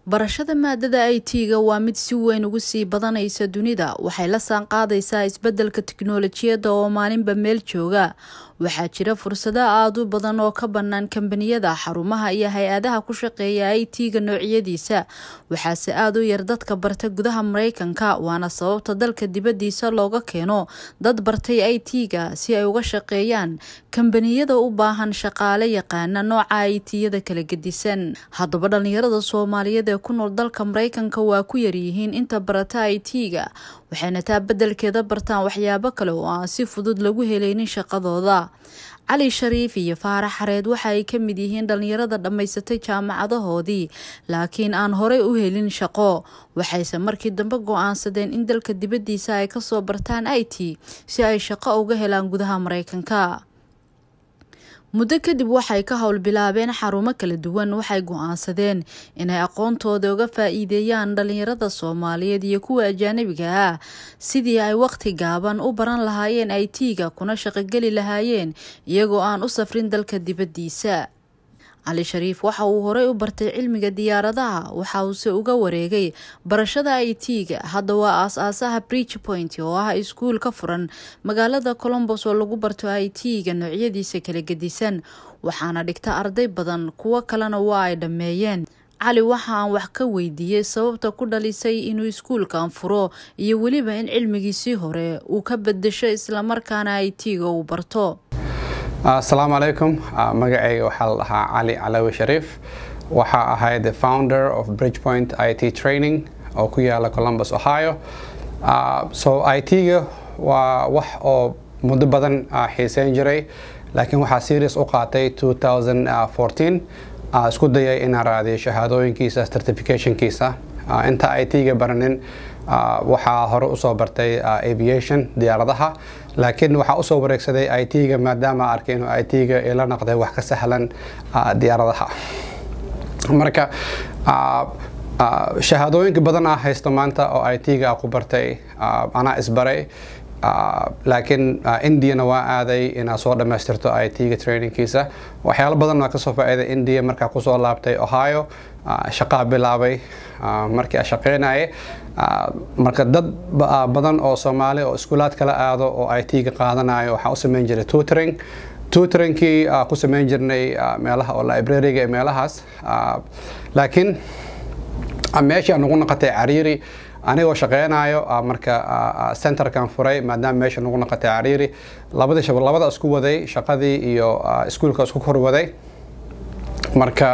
barashada maadada i t-ga waa mid si weyn ugu sii badanaysa dunida waxay la saanqaadaysaa isbeddelka tiknolojiyadda oo maalinba meel jooga waxaa jira fursado aada u badan oo ka bannaan kambaniyada xarumaha iyo hay-adaha ku shaqeeya i t-ga noocyadiisa waxaase aada u yar dadka barta gudaha mareykanka waana sababta dalka dibaddiisa looga keeno dad bartay i t-ga si ay uga shaqeeyaan kambaniyada u baahan shaqaale yaqaana nooca i t-yada kala gedisan haddaba dhalinyarada soomaaliyeed ee ku nool dalka mareykanka waa ku yaryihiin inta barata i t-ga waxayna taa beddelkeeda bartaan waxyaabo kale oo aan si fudud lagu helaynin shaqadooda cali shariif iyo faarax xareed waxa ay ka mid yihiin dhalinyarada dhammaysatay jaamacadahoodii laakiin aan horey u helin shaqo waxayse markii dambe go-aansadeen in dalka dibaddiisa ay kasoo bartaan i t si ay shaqo uga helaan gudaha mareykanka muddo kadib waxay ka howl bilaabeen xarumo kala duwan waxay go-aansadeen inay aqoontooda uga faa-iideeyaan dhalinyarada soomaaliyeed iyo kuwa ajaanabiga ah sidii ay waqti gaaban u baran lahaayeen i t-ga kuna shaqogeli lahaayeen iyagoo aan u safrin dalka dibaddiisa cali shariif waxa uu horey u bartay cilmiga diyaaradaha waxa uuse uga wareegay barashada i t-ga hadda waa aas-aasaha bridge point oo ah iskuul ka furan magaalada colombos oo lagu barto i t-ga noocyadiisa kala gedisan waxaana dhigta arday badan kuwo kalena waa ay dhammeeyeen cali waxa aan wax ka weydiiyey sababta ku dhalisay inuu iskuulkan furo iyo weliba in cilmigiisii hore uu ka bedesho islamarkaana i t-ga uu barto asalaamu calaykum magacayga waxaa la dhahaa cali calawi shariif waxaa ahay the founder of bridgepoint i t training oo ku yaala columbus ohio so i t-ga waa wax oo muddo badan xiiseyn jiray laakiin waxaa serious u qaatay isku dayay inaan raadiyo shahaadooyinkiisa certificationkiisa inta i t-ga baranin waxaa hore usoo bartay aviation diyaaradaha laakiin waxaa usoo wareegsaday i t-ga maadaama arkay inuu i t-ga ila noqday wax ka sahlan diyaaradaha marka shahaadooyinka badan ah haysto maanta oo i t-ga ku bartay anaa isbaray laakiin indiana waa aaday inaad soo dhammaystirto i t-ga trainingkiisa waxyaalo badan waa kasoo faa-iiday india markaa kusoo laabtay ohio shaqaa bilaabay markii a shaqeynaye marka dad badan oo soomaali oo iskuulaad kala aado oo i t-ga qaadanayo waxaa u sameyn jiray tutoring tutoringkii ku sameyn jirnay meelaha oo librariga ee meelahaas laakiin meeshii nagu noqotay cariiri anigoo shaqeynayo marka centerkan furay maadaama meesha nagu noqotay cariiri labadii labada isku waday shaqadii iyo iskuulka isku kor waday marka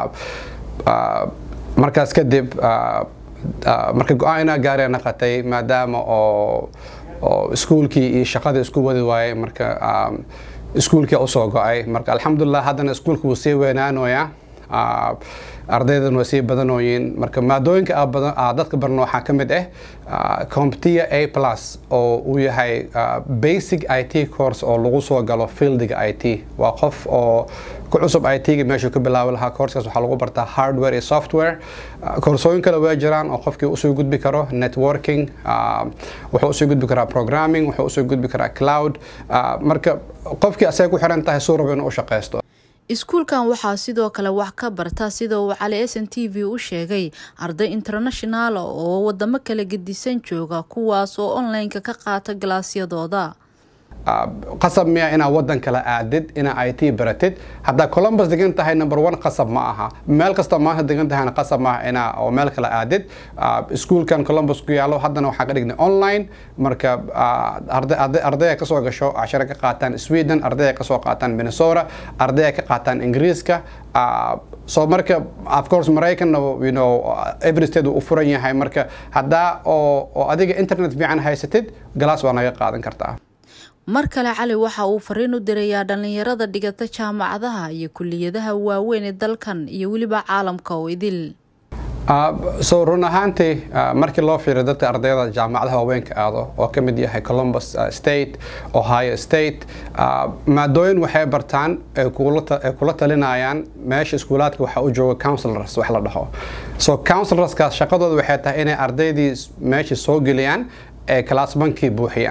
markaas kadib marka go-aan inaa gaaree naqatay maadaama oo oo iskuulkii iyo shaqadii isku wadi waayey marka iskuulkii usoo go-ay marka alxamdulilah haddana iskuulka wuu sii weynaanoyaa ardaydan waa sii badanooyiin marka maadooyinka dadka barno waxaa ka mid ah competia a plus oo uu yahay basic i t course oo lagu soo galo fieldiga i t waa qof oo ku cusub i t-ga meeshuu ka bilaabi lahaa courskaas waxaa lagu bartaa hardware iyo software koorsooyin kale waa jiraan oo qofkii usoo gudbi karo networking wuxuu usoo gudbi karaa programming wuxuu usoo gudbi karaa cloud marka qofkii asay ku xiran tahay suu rabo inuu u shaqaysto iskuulkan waxaa sidoo kale wax ka barta sida uu cali s n t v u sheegay arday internationaala oo wadamo kala gedisan jooga kuwaas oo online-ka ka qaata galaasyadooda qasab miya inaad wadan kala aadid inaa i t baratid haddaa columbus degan tahay number one qasab ma aha meel kasta maanta degan tahayna qasab maaha inaa oo meel kala aadid iskuulkan columbus ku yaalo haddana waxaa ka dhignay online marka ardaya kasoo gasho cashare ka qaataan sweden ardaya kasoo qaataan minnesota ardaya ka qaataan ingiriiska so marka of course maraykanna you know every state uu u furan yahay marka haddaa oo oo adiga internet fiican haysatid galaas waa naga qaadan kartaa mar kale cali waxa uu fariin u dirayaa dhalinyarada dhigata jaamacadaha iyo kuliyadaha waaweyn ee dalkan iyo weliba caalamka oo idil so run ahaantii markii loo fiiriyo dadka ardayda jaamacadaha waaweynka aado oo ka mid yahay columbus state ohio state maadooyin waxay bartaan ay kula talinayaan meesha iskuulaadka waxaa u jooga counselors wax la dhaho so counselorskaas shaqadooda waxay tahay inay ardaydii meesha soo geliyaan ee classbankii buuxiyaan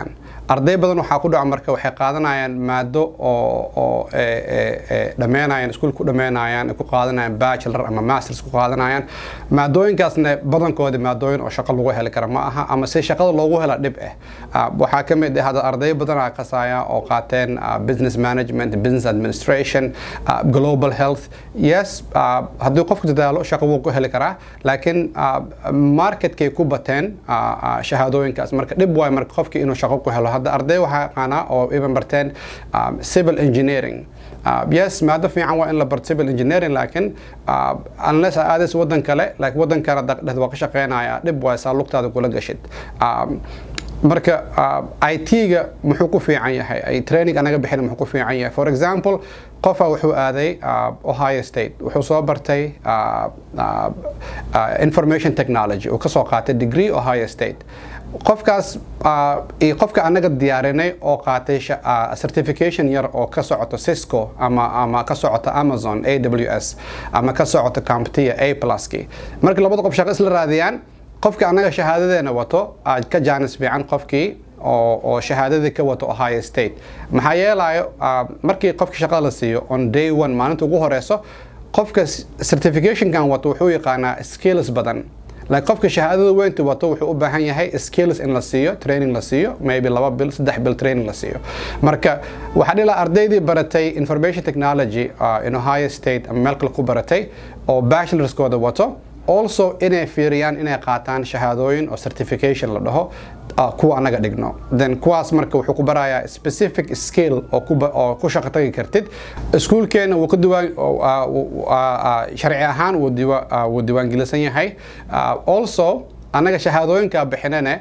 arday badan waxaa ku dhaca marka waxay qaadanayaan maado oo oo dhammeynayaan iskuul ku dhammeynayaan ku qaadanayaan bachelor ama masters ku qaadanayaan maadooyinkaasna badankoodi maadooyin oo shaqo lagu heli kara ma aha ama si shaqada loogu hela dhib ah waxaa ka mid ah hadda arday badan aa kasaya oo qaateen business management business administration global health yes haddii qofku dadaalo shaqo wuu ku heli karaa laakiin marketkay ku bateen shahaadooyinkaas marka dhib waay marka qofkii inuu shaqo ku helo hadda arday waxaa yaqaanaa oo iban barteen civil engineering yes maado fiican waa in la barto civil engineering laakiin unless aadis wadan kale laakiin wadan kale dhexda waa ka shaqeynaya dhib waay saa lugtaada kula gashid marka it-ga muxuu ku fiican yahay training anaga bixin muxuu ku fiican yahay for example qofa wuxuu aaday ohio state wuxuu soo bartay information technology uu kasoo qaatay degree ohio state qofkaas iyo qofka anaga diyaarinay oo qaatay certification yar oo ka socoto cisco ama ama ka socoto amazon a w s ama ka socoto comptia a pluski marka labada qof shaqo isla raadiyaan qofka anaga shahaadadeena wato ka jaanis fiican qofkii oo shahaadadii ka wato ohio state maxaa yeelayo markii qofka shaqada la siiyo on day one maalinta ugu horeyso qofka certificationkan wato wuxuu yaqaanaa skills badan laakiin qofka shahaadada weynta wato wuxuu u baahan yahay skills in la siiyo training la siiyo maybe laba bil saddex bil training la siiyo marka waxaa dhila ardaydii baratay information technology in ohio state ama meel kale ku baratay oo bachelorskooda wato also inay fiiriyaan inay qaataan shahaadooyin oo certification la dhaho kuwa anaga dhigno then kuwaas marka wuxuu ku barayaa specific skill oo ku shaqo tagi kartid iskuulkeena wuu ka diwaan sharci ahaan wuu diiwaangelisan yahay also anaga shahaadooyinka bixinane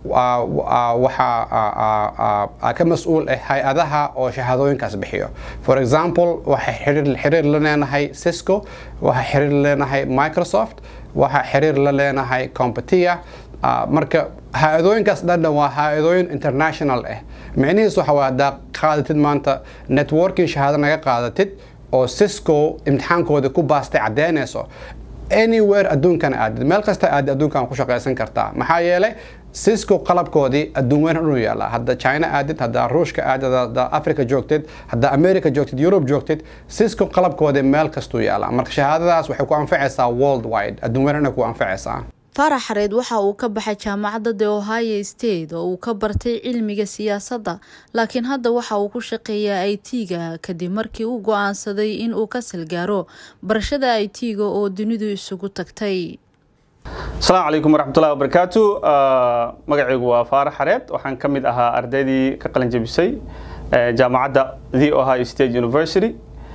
waxaa ka mas-uul ah hay-adaha oo shahaadooyinkaas bixiyo for example waxaa xiriir la leenahay cisco waxaa xiriir la leenahay microsoft waxaa xiriir la leenahay competia marka hay-adooyinkaas dhandhan waa hay-adooyin international ah micnihiis waxa waa haddaa qaadatid maanta networking shahaado naga qaadatid oo cisco imtixaankooda ku baastay caddeynayso anywhere adduunkan aadid meel kasta aadid adduunkan ku shaqaysan kartaa maxaa yeelay cisco qalabkoodii adduun weyn u yaala hadda china aadid hadda ruushka aadid hadda africa joogtid hadda america joogtid europe joogtid cisco qalabkoodii meel kastuu yaala marka shahaadadaas waxay ku anfacaysaa world wide adduun weyn ku anfacaysaa farax xareed waxa uu ka baxay jaamacadda the ohio state oo uu ka bartay cilmiga siyaasadda laakiin hadda waxa uu ku shaqeeyaa i t-ga kadib markii uu go-aansaday in uu ka salgaaro barashada i t-ga oo dunidu isugu tagtay asalaamu calaykum waraxmatullahi wabarakaatu magacaygu waa faarax xareed waxaan ka mid ahaa ardaydii ka qalin jabisay jaamacadda the ohio state university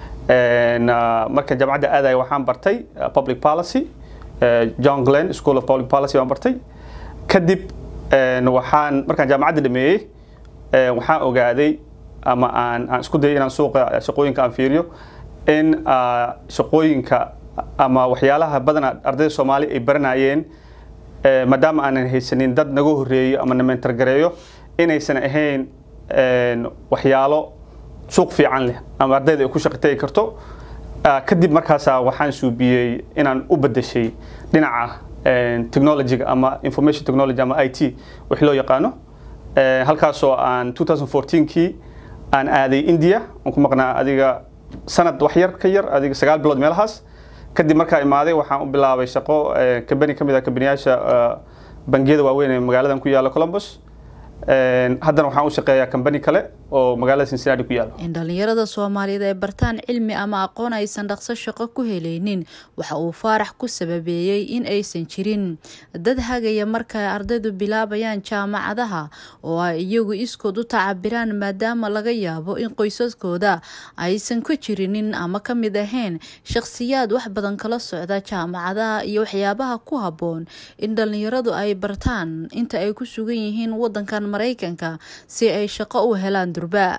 marka jaamacadda aadaya waxaan bartay public policy john glenn school of public policy baan bartay kadib waxaan markaan jaamacadda dhameeyey waxaan ogaaday ama aan aan isku dayay inaan suuqa shaqooyinka aan fiiriyo in shaqooyinka ama waxyaalaha badan ardayda soomaali ay baranayeen maadaama aanan haysanin dad naga horeeyo ama na mentargareeyo inaysan ahayn waxyaalo suuq fiican leh ama ardayda ay ku shaqo tagi karto kadib markaasaa waxaan suubiyey inaan u bedeshay dhinaca technologyga ama information technology ama i t wix loo yaqaano halkaasoo aan 2014kii aan aaday india aan ku maqnaa adiga sanad wax yar ka yar adiga sagaal bilood meelahaas kadib markaa imaaday waxaan u bilaabay shaqo kambani ka mid ah kambaniyaasha bangiyada waaweyn ee magaaladan ku yaalla columbus haddana waxaan u shaqeeyaa kambani kale oo magaalada cincinnati ku yaalo in dhalinyarada soomaaliyeed ay bartaan cilmi ama aqoon aysan dhaqso shaqo ku helaynin waxa uu faarax ku sababeeyey in aysan jirin dad hagaya marka ay ardaydu bilaabayaan jaamacadaha oo ay iyagu iskood u tacabiraan maadaama laga yaabo in qoysaskooda aysan ku jirinin ama ka mid ahayn shakhsiyaad wax badan kala socda jaamacadaha iyo waxyaabaha ku habboon in dhalinyaradu ay bartaan inta ay ku sugan yihiin wadankan maraykanka si ay shaqo u helaan durba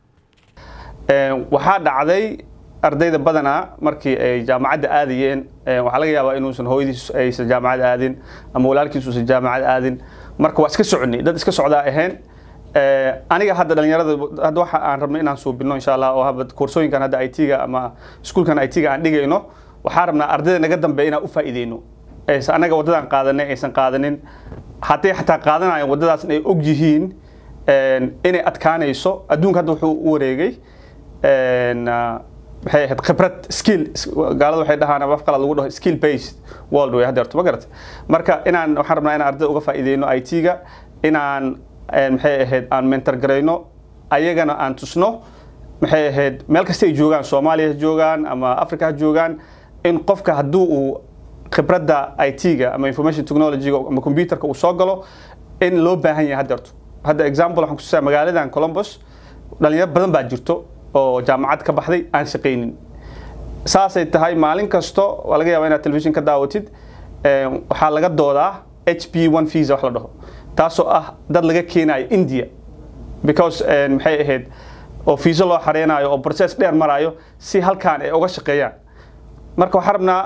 waxaa dhacday ardayda badanaa markii ay jaamacadda aadayeen waxaa laga yaabaa inuusan hooyadiis aysan jaamacad aadin ama walaalkiis uusan jaamacad aadin marka waa iska soconay dad iska socdaa ahayn aniga hadda dhalinyarada hadda waxa aan rabnay inaan suubino insha allah oo haba koorsooyinkan hadda it ga ama iskuulkan it ga aan dhigayno waxaan rabnaa ardayda naga dambeeya inaan u faa'iideyno anaga waddadan qaadanay aysan qaadanin hadday xataa qaadanayan waddadaasna ay og yihiin inay adkaanayso adduunka hadda wuxuu u wareegay maxay ahayd khibrad skill gaalada waxay dhahaan af qalad lagu dhaho skill based world way haddeerto ma garata marka inaan waxaan rabnaa inaan ardayda uga faa'iideyno i t-ga inaan maxay ahayd aan mentor garayno ayagana aan tusno maxay ahayd meel kasta ay joogaan soomaaliya ha joogaan ama africa ha joogaan in qofka hadduu uu khibradda i t-ga ama information technology ama computerka uu soo galo in loo baahan yahay haddeerto hadda example waxaan kutusaa magaaladan columbus dhalinyaro badan baa jirto oo jaamacad ka baxday aan shaqaynin saasay tahay maalin kasto waa laga yaabaa inaad television ka daawatid waxaa laga doodaa h p one visa wax la dhaho taasoo ah dad laga keenayo india because maxay ahayd oo fiisa loo xareynayo oo process dheer marayo si halkaan ay uga shaqeeyaan marka waxaan rabnaa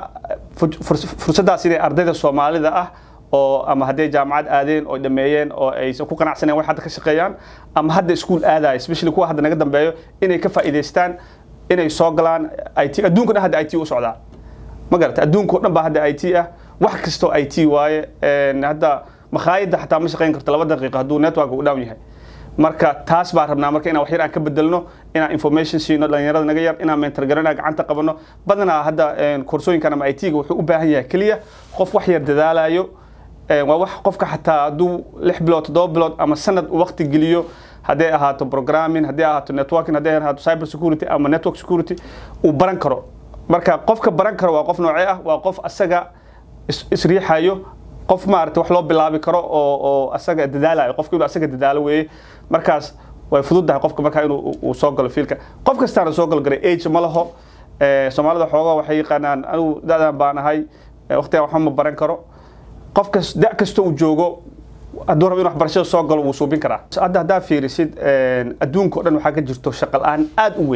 fursaddaas inay ardayda soomaalida ah oo ama hadday jaamacad aadeen oo dhameeyeen oo aysan ku qanacsaneen wax hadda ka shaqeeyaan ama hadda iskuul aadaya especially kuwa hadda naga dambeeyo inay ka faa'iidaystaan inay soo galaan i t adduunka dhan hadda i t u socdaa ma garata adduunka o dhan baa hadda i t ah wax kastoo i t waaye hadda makhaayadda xataa ma shaqayn karto laba daqiiqa hadduu network uu down yahay marka taas baan rabnaa marka inaan wax yar aan ka bedelno inaan information siino dhalinyarada naga yar inaan mentor garana gacanta qabano badanaa hadda koorsooyinkan ama i t-ga wuxuu u baahan yahay keliya qof wax yar dadaalayo waa wax qofka xataa hadduu lix bilood toddoba bilood ama sanad waqti geliyo hadday ahaato programming hadday ahaato networking hadday ahaato cyber security ama network security uu baran karo marka qofka baran karo waa qof noocee ah waa qof asaga isriixayo qof maarata wax loo bilaabi karo oo oo asaga dadaalayo qofka inuu asaga dadaalo weeye markaas way fududahay qofka markaa inuu uu soo galo fiilka qof kastaana soo galo garay age ma laho soomaalida xoogaa waxay yaqaanaan anigu da-dan baan ahay waqtigan waxba ma baran karo qofkas da kasta uu joogo hadduu rabo in waxbarashada soo galo wuu suubin karaa hadda haddaa fiirisid adduunka o dhan waxaa ka jirto shaqa la-aan aada u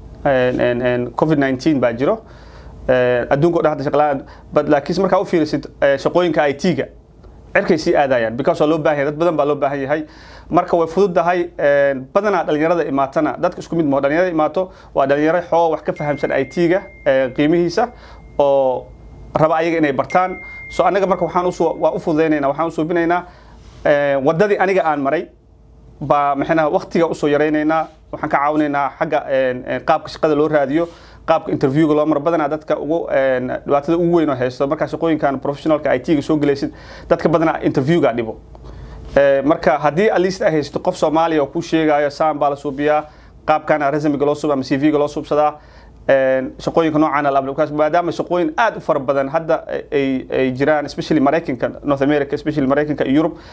weyn covid 19 baa jiro adduunka o dhan hadda shaqa la-aan bad laakiin markaa u fiirisid shaqooyinka i t-ga cirkay sii aadayaan because waa loo baahan yahay dad badan baa loo baahan yahay marka way fududahay badanaa dhalinyarada imaatana dadka isku mid maho dhalinyarada imaato waa dhalinyaro xoo wax ka fahamsan i t-ga qiimihiisa oo raba ayaga inay bartaan so anaga marka waxaan usu waa u fududaynayna waxaan usuubinaynaa waddadii aniga aan maray baa maxayna waqtiga usoo yaraynaynaa waxaan ka caawinaynaa xagga qaabka shaqada loo raadiyo qaabka interviewga loo maro badanaa dadka ugu dhibaatada ugu weyn oo haysto markaa shaqooyinkan professionalka i t-ga soo gelaysid dadka badanaa interviewga dhibo marka haddii at least ay haysto qof soomaaliya oo ku sheegayo saan baa la suubiyaa qaabkana resumiga loo suuba ama c v-ga loo suubsadaa shaqooyinka noocan alabkaas maadaama shaqooyin aad u fara badan hadda ay ay jiraan especially maraykanka north america especially maraykanka iyo yurub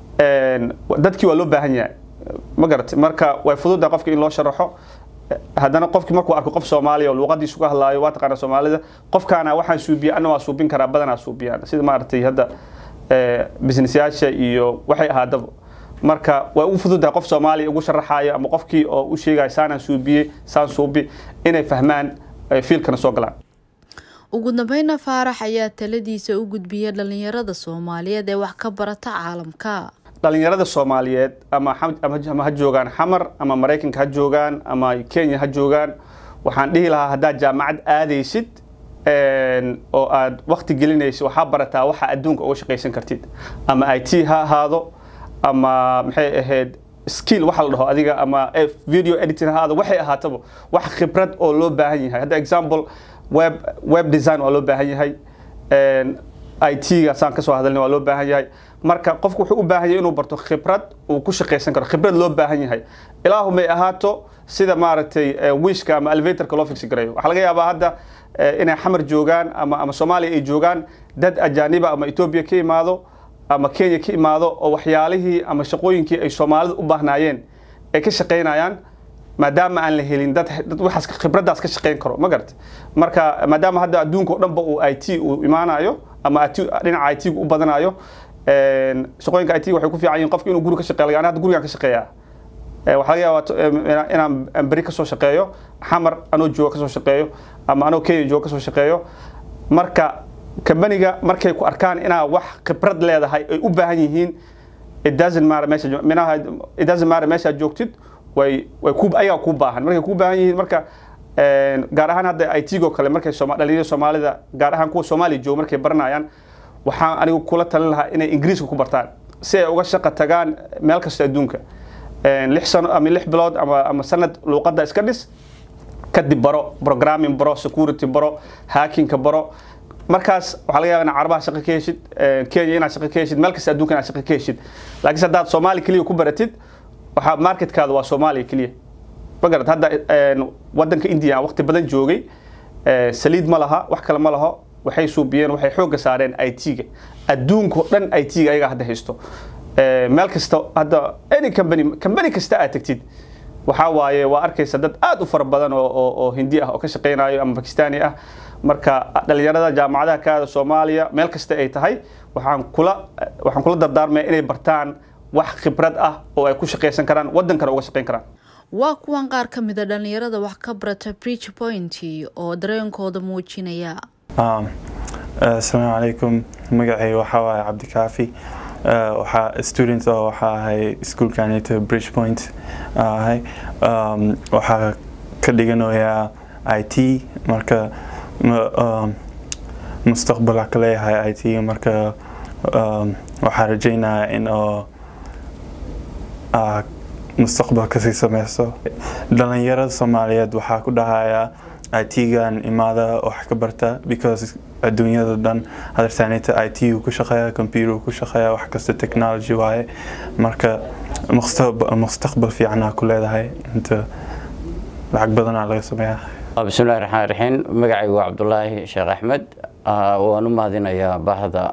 dadkii waa loo baahan yahay ma garatay marka way fududahay qofka in loo sharaxo haddana qofkii markuu arko qof soomaaliya oo luuqadiisu ka hadlaayo waa taqaana soomaalida qofkaana waxaan suubiya ana waa suubin karaa badanaa suubiyaan sida maaragtay hadda businessyaasha iyo waxay ahaadaba marka waa u fududahay qof soomaaliya ugu sharaxayo ama qofkii oo u sheegayo saanaan suubiye saan suubi inay fahmaan fiilkana soo galaan ugu dambeyna faarax ayaa taladiisa u gudbiyay dhalinyarada soomaaliyeed ee wax ka barata caalamka dhalinyarada soomaaliyeed ama ama ha joogaan xamar ama maraykanka ha joogaan ama kenya ha joogaan waxaan dhihi lahaa haddaad jaamacad aadaysid oo aad wakti gelinaysid waxaa barataa waxa adduunka uga shaqaysan kartid ama i t ha ahaado ama maxay ahayd skill waxa la dhaho adiga ama video editing ha ahaado waxay ahaataba wax khibrad oo loo baahan yahay hadda example web web design waa loo baahan yahay i t-ga saan kasoo hadalnay waa loo baahan yahay marka qofku wuxuu u baahan yahay inuu barto khibrad uu ku shaqaysan karo khibrad loo baahan yahay ilaahu may ahaato sida maaragtay wishka ama elevatorka loo fiksi garayo waxaa laga yaabaa hadda inay xamar joogaan ama ama soomaaliya ay joogaan dad ajaaniba ama etoobiya ka imaado ama kenya ka imaado oo waxyaalihii ama shaqooyinkii ay soomaalida u baahnaayeen ay ka shaqaynayaan maadaama aan la helin dad dad waxaas khibraddaas ka shaqayn karo ma garata marka maadaama hadda adduunka o dhanba uu i t uu imaanayo ama dhinaca i t-gu u badanayo shaqooyinka i t waxay ku fiican yihin qofka inuu guri ka shaqeeyo yani hadda gurigaan ka shaqeeyaa waxaa laga yaabaa inaan beri kasoo shaqeeyo xamar anoo jooga kasoo shaqeeyo ama anoo kenya jooga kasoo shaqeeyo marka kambaniga markay ku arkaan inaa wax khibrad leedahay ay u baahan yihiin it doesn't matter meesha minaha it doesn't matter meeshaad joogtid way way ku ayaga ku baahan markay ku baahan yihiin marka gaar ahaan hadda i t-go kale markay dhalinyarada soomaalida gaar ahaan kuwa soomaaliya jooga markay baranayaan waxaan anigu kula talin lahaa inay ingiriiska ku bartaan si ay uga shaqa tagaan meel kasta adduunka lix sano ama lix bilood ama ama sanad luuqadda iska dhis kadib baro programming baro security baro hackingka baro markaas waxaa laga yaaba inaad carabaha shaqo ka heshid kenya inaad shaqo ka heshid meel kasta adduunka inaad shaqo ka heshid laakiinse haddaad soomaali keliya ku baratid waxaa marketkaada waa soomaaliya keliya magarad hadda wadanka india waqti badan joogay saliid ma laha wax kale ma laho waxay suubiyeen waxay xoogga saareen i t-ga adduunka oo dhan i t-ga ayaga hadda haysto meel kasta hadda any company company kasta aad tagtid waxaa waaye waa arkaysa dad aad u fara badan oo oo hindi ah oo ka shaqaynayo ama bakistani ah marka dhalinyarada jaamacadaha kaada soomaaliya meel kasta ay tahay waxaan kula waxaan kula dardaarmaya inay bartaan wax khibrad ah oo ay ku shaqaysan karaan wadankana uga shaqayn karaan waa kuwan qaar ka mid a dhalinyarada wax ka barata bridge point oo dareenkooda muujinaya asalaamu calaykum magacay waxaa waaye cabdikaafi waxaa student oo waxaa ahay iskuolkanita bridge point ahay waxaa ka dhiganayaa i t marka mustaqbalaa ka leeyahay i t marka waxaa rajaynayaa in oo mustaqbal kasii sameyso dhalinyarada soomaaliyeed waxaa ku dhahayaa i t-gan imaada wax ka barta because adduunyada dhan hadartaanita i t ku shaqeeya computer ku shaqeeya wax kasta technology waaye marka mustaqbal fiicanaa ku leedahay inta lacag badanaa laga sameeyaa bismillahi raxmaan raxiim magacaygu waa cabdulaahi sheekh axmed waan u mahadinayaa bahda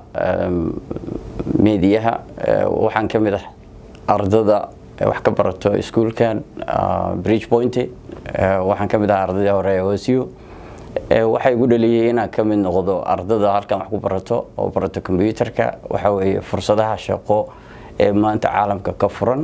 meediyaha waxaan ka mid ah ardada wax ka barato iskuolkan bridge point waxaan ka mid ahaa ardadii hore ee osu waxaa igu dhaliyay inaan ka mid noqdo ardada halkan wax ku barato oo barato combyuterka waxaa weeye fursadaha shaqo ee maanta caalamka ka furan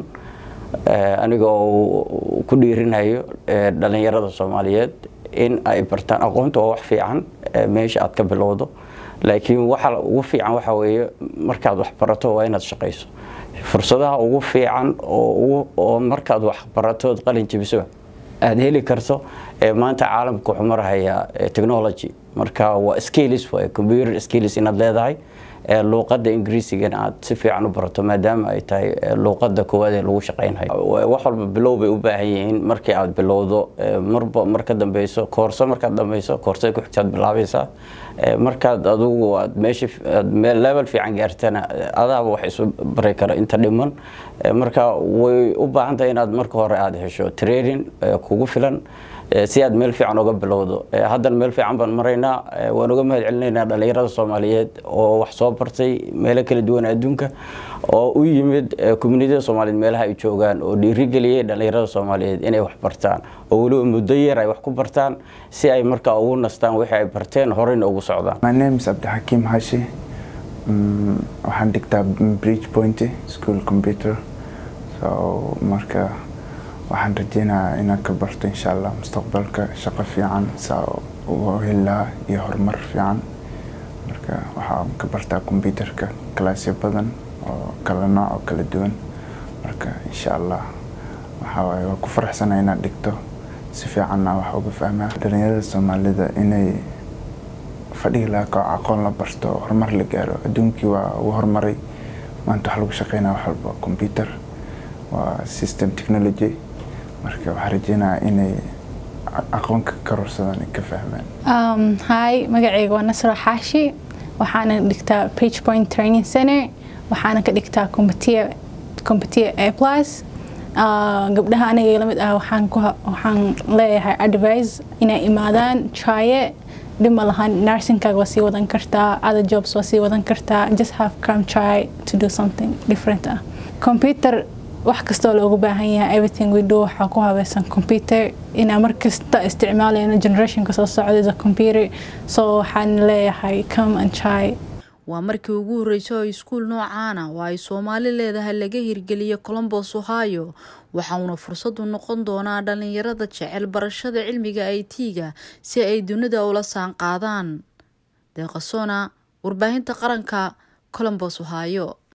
aniga oo ku dhiirinayo dhalinyarada soomaaliyeed in ay bartaan aqoonta waa wax fiican meesha aad ka bilowdo laakiin waxa ugu fiican waxa weeye markaad wax barato waa inaad shaqayso fursadaha ugu fiican oo markaad wax baratood qalin jebiso aada heli karto maanta caalamka wuxuu marahayaa technology marka waa skills waay computer skills inaad leedahay luuqadda ingiriisigana aad si fiican u barato maadaama ay tahay luuqadda koowaad ee lagu shaqaynhayo wax walba bilow bay u baahan yihiin markii aad bilowdo marba marka dambeyso koorso markaad dambeyso koorsada ku xigtaad bilaabaysaa markaad adugu aad meesha meel level fiican gaartana adaaba wax isu bari kara inta dhiman marka way u baahan tahay inaad marka hore aada hesho training kugu filan si aad meel fiican uga bilowdo haddana meel fiican baan maraynaa waan uga mahad celinaynaa dhalinyarada soomaaliyeed oo wax soo bartay meelo kala duwan adduunka oo u yimid communitida soomaaliyeed meelaha ay joogaan oo dhiirigeliyay dhalinyarada soomaaliyeed inay wax bartaan oo weliba muddo yar ay wax ku bartaan si ay markaa ugu nastaan wixii ay barteen horeyna ugu socdaan My name is Abdulhakim Hashi. Mm, waxaan dhigtaa Bridge Point School Computer. So marka waxaan rajeynayaa inaan ka barto insha Allah mustaqbalka shaqo fiican saa ugu heli lahaa iyo horumar fiican. Marka waxaan ka bartaa computerka kalaasyo badan oo kala nooc oo kala duwan. Marka insha Allah waxaa waaye waa ku faraxsanahay inaan dhigto si fiicanna wax uga fahmaa dhalinyarada Soomaalida inay fadhiga laga kaco aqoon la barto horumar la gaaro adduunkii waa uu horumaray maanta wax lagu shaqeynaya wax walba computer waa system technology marka waxaan rajeynayaa inay aqoon ka kororsadaan ay ka fahmaan Um, hi, magacayga waa Nasra Xaashi. Waxaana dhigtaa Page Point Training Center. Waxaana ka dhigtaa Competia Competia A+. Uh, gabdhaha aniga la mid ah waxaan ku waxaan leeyahay advice inay imaadaan try it dhib ma lahan nursingkaaga waa sii wadan kartaa other jobs waa sii wadan kartaa just have come try to do something different ah computer wax kastoo loogu baahan yahay everything we do waxaa ku habaysan computer inaa mar kasta isticmaalayno generationka soo socda is a computer so waxaan leeyahay come and try waa markii ugu horreysay oo iskuul noocaana oo ay soomaali leedahay laga hirgeliyay colombos ohio waxauna fursadu noqon doonaa dhalinyarada jecel barashada cilmiga i t-ga si ay dunida ula saan qaadaan deeqasona warbaahinta qaranka colombos ohio